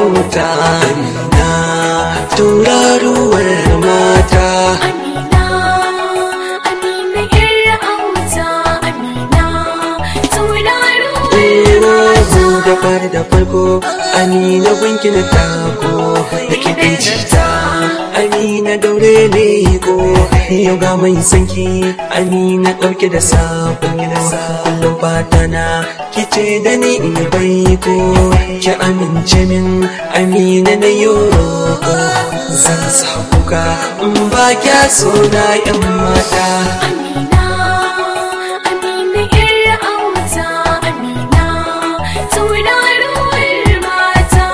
auta amina tauraruwar mata Amina, Amina yar auta, Amina, tauraruwar mata. da fari da farko amina gunki na tako da kiɗin cita amina daure ne ko yau ga mai sanki amina ɗauke da sabo kullum fata na kice da ni in yi baiko ki amince min amina na yoro zan sa kuka in ba kya so na yan mata Amina, Amina yar auta, Amina, tauraruwar mata.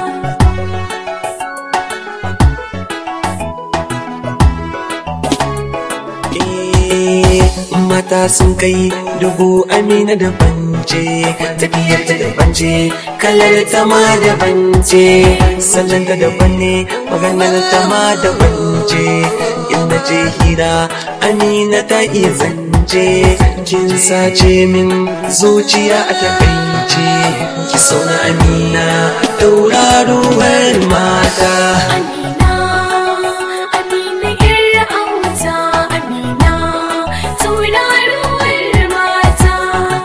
Eh, mata sun kai dubu amina da bance tafiyar ta da bance kalar ta ma da bance sallan ta daban ne maganar ta ma da bance inda je hira amina ta iya zance kin sace min zuciya a takaice ki sauna amina tauraruwar mata Amina, Amina yar auta, Amina, tauraruwar mata.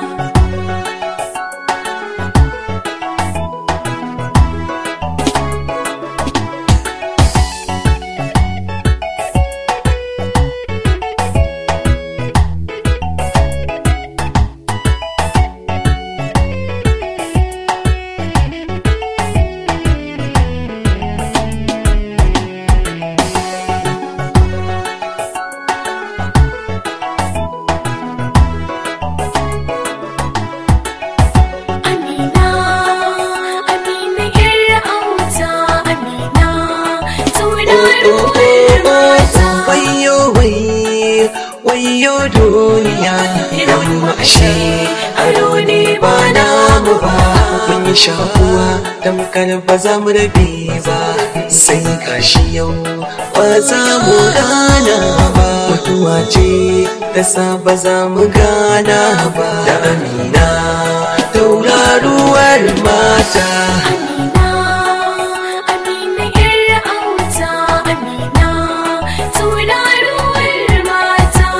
Amina, Amina yar auta, Amina, tauraruwar mata. wayo wai wayo duniya idan mu ashe aro ne ba namu ba mun yi shakuwa tamkar ba za mu rabe ba sai gashi yau ba za mu gana ba mutuwa ce ta sa ba za mu gana ba da amina tauraruwar mata Amina, Amina yar auta, Amina, tauraruwar mata.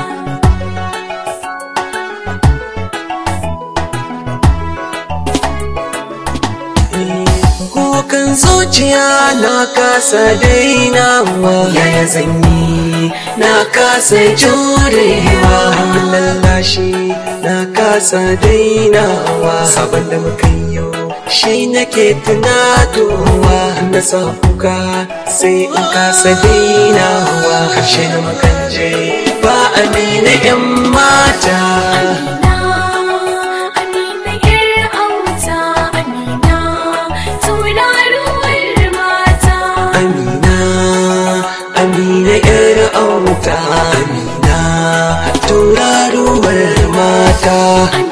Kukan zuciya na kasa dainawa Yaya zanyi na kasa jurewa Lallashi na kasa dainawa Sabon da muka yi yau shi nake tunatowa Na sa kuka sai in kasa dainawa Karshe da makanje ba amina 'yan mata Amina, Amina yar auta, Amina, tauraruwar mata. Amina, Amina ‘yar auta, Amina, tauraruwar mata.